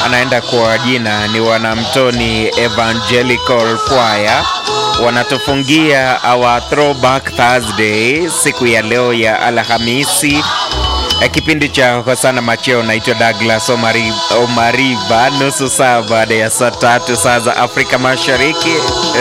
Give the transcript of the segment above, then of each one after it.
anaenda kwa jina ni Wanamtoni Evangelical Choir, wanatufungia our throwback Thursday siku ya leo ya Alhamisi. Eh, Kipindi cha Hosana Macheo, naitwa Douglas Omari, Omariba, nusu saa baada ya saa tatu saa za Afrika Mashariki.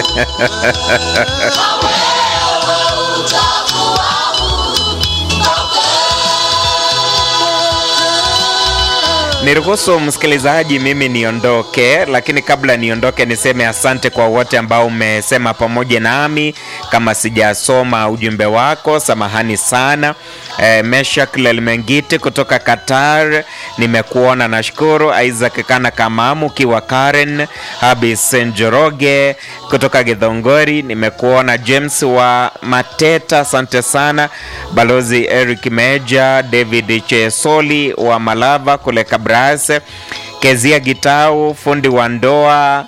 Niruhusu msikilizaji, mimi niondoke, lakini kabla niondoke, niseme asante kwa wote ambao umesema pamoja nami. Kama sijasoma ujumbe wako, samahani sana. E, Meshak Lelmengiti kutoka Qatar, nimekuona, nashukuru. Isaac Kana Kamamu ukiwa Karen, Habis Njoroge kutoka Githongori, nimekuona. James wa Mateta, asante sana. Balozi Eric Meja, David Chesoli wa Malava kule Kabras, Kezia Gitau, fundi wa ndoa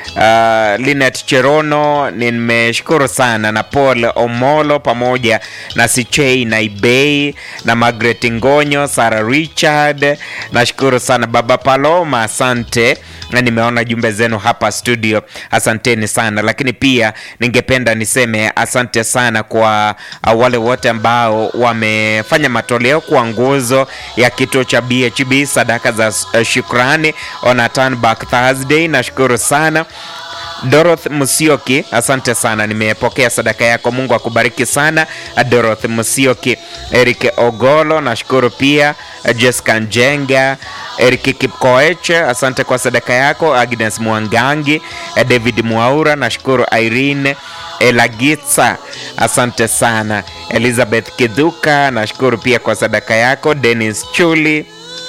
Uh, Linet Cherono nimeshukuru sana na Paul Omolo pamoja na Sichei Naibei na Margaret Ngonyo, Sarah Richard, nashukuru sana Baba Paloma, asante na nimeona jumbe zenu hapa studio, asanteni sana. Lakini pia ningependa niseme asante sana kwa uh, wale wote ambao wamefanya matoleo kwa nguzo ya kituo cha BHB sadaka za uh, shukrani on a turn back Thursday, nashukuru sana. Doroth Musioki, asante sana, nimepokea sadaka yako. Mungu akubariki sana Doroth Musioki. Eric Ogolo, nashukuru pia. Jessica Njenga, Eric Kipkoech, asante kwa sadaka yako. Agnes Mwangangi, David Mwaura, nashukuru. Irene Elagitsa, asante sana. Elizabeth Kidhuka, nashukuru pia kwa sadaka yako. Dennis Chuli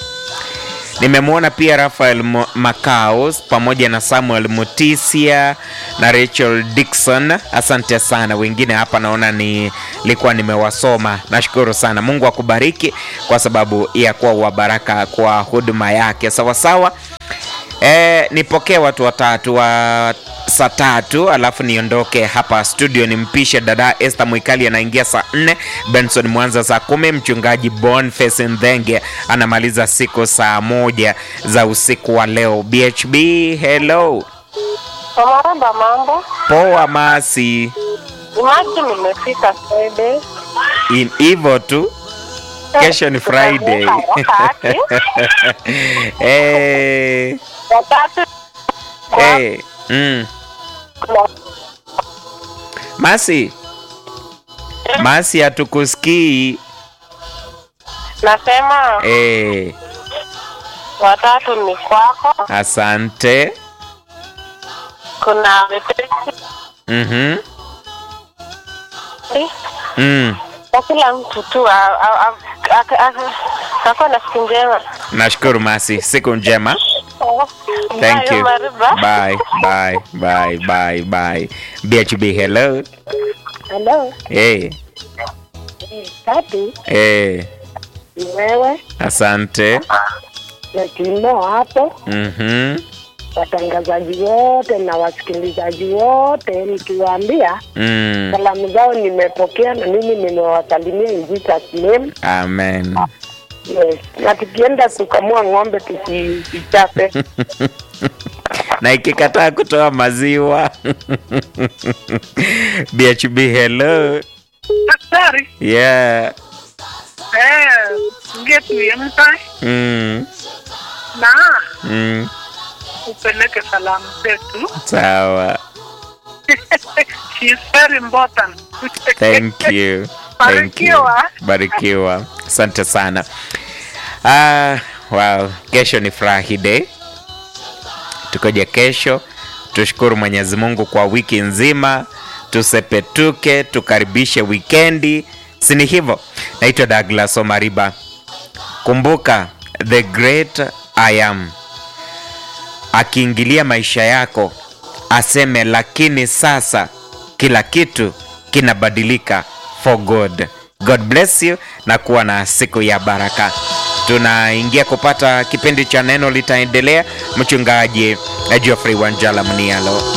nimemwona pia Rafael Mo- Makaos pamoja na Samuel Mutisia na Rachel Dixon, asante sana. Wengine hapa naona nilikuwa nimewasoma, nashukuru sana. Mungu akubariki kwa sababu ya kuwa wa baraka kwa huduma yake. Sawasawa. E, nipokee watu watatu wa saa tatu alafu niondoke hapa studio nimpishe dada Esther Mwikali anaingia saa nne Benson Mwanza saa kumi mchungaji Boniface Ndhenge anamaliza siku saa moja za usiku wa leo BHB hello Maramba mambo. poa masi Imaji nimefika Friday. In- hivyo tu kesho ni Friday Wakati. hey, Wakati hey, mm. Masi Masi hatukusikii nasema hey. watatu ni kwako, Asante. kuna wepesi Mhm. Mm. na kila mtu tu a- a- a- a- a- ako na siku njema. Nashukuru Masi, siku njema. Thank Bye, you. Mariba. Bye, bye, bye, bye, bye. BHB hello. Hello. Hey, Tatu hey. ni wewe Asante. na Timo hapo, Mhm. watangazaji wote na wasikilizaji wote, nikiwaambia Mm. salamu zao nimepokea na mimi nimewasalimia in Jesus name. Amen. Yes. Na tukienda kukamua ng'ombe tusichape. na ikikataa kutoa maziwa BHB hello. Daktari, Yeah. eh, ngetuemka Mm. na Mm. upeleke salamu zetu. Sawa. She is very important. Thank you. Thank you. Barikiwa. Barikiwa. Asante sana. Ah, wow. Kesho ni furahi day. Tukoje kesho. Tushukuru Mwenyezi Mungu kwa wiki nzima. Tusepetuke, tukaribishe wikendi. Si ni hivyo? Naitwa Douglas Omariba. Kumbuka the great I am akiingilia maisha yako aseme, lakini sasa kila kitu kinabadilika for good. God bless you na kuwa na siku ya baraka. Tunaingia kupata kipindi cha neno litaendelea. Mchungaji Geoffrey Wanjala Mnialo.